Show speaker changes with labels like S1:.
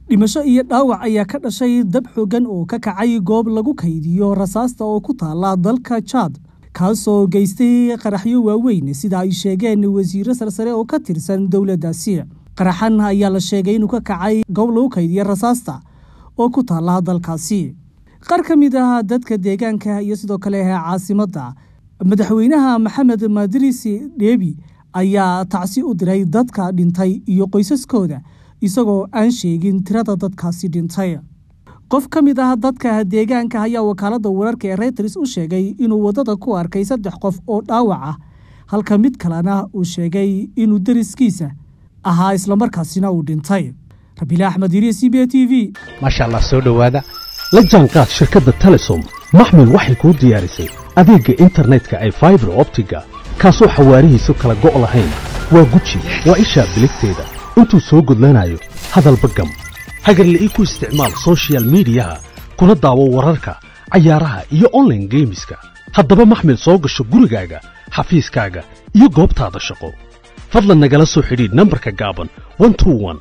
S1: dhimasho iyo dhaawac ayaa ka dhashay dab xooggan oo ka kacay goob lagu kaydiyo rasaasta oo ku taala dalka jaad kaasoo geystay qaraxyo waaweyn sida ay sheegeen wasiiro sarsare oo ka tirsan dowladdaasi qaraxan ayaa la sheegay inuu ka kacay goob lagu kaydiyo rasaasta oo ku taala dalkaasi qaar ka mid ah dadka deegaanka iyo sidoo kale caasimadda madaxweynaha maxamed madirisi dheebi ayaa tacsi u diray dadka dhintay iyo qoysaskooda isagoo aan sheegin tirada dadkaasi dhintay qof ka mid ah dadka deegaanka ayaa wakaaladda wararka ee reyters u sheegay inuu waddada ku arkay saddex qof oo dhaawac ah halka mid kalena uu sheegay inuu deriskiisa ahaa islamarkaasina uu dhintay rabiile axmed iriye c b a t v
S2: maasha allah soo dhowaada la jaanqaad shirkadda telesom maxmil waxay kuu diyaarisay adeegga internetka ay faibar optiga kaasoo xawaarihiisu kala go' lahayn waa guji waa ishaa biligteeda intuu soo gudlanayo hadalba gam hagarla'ii ku isticmaal sochial midiyaha kuna daawo wararka cayaaraha iyo onlaine geemiska haddaba maxmil soo gasho gurigaaga xafiiskaaga iyo goobtaada shaqo fadlan nagala soo xidhiidh nambarka gaaban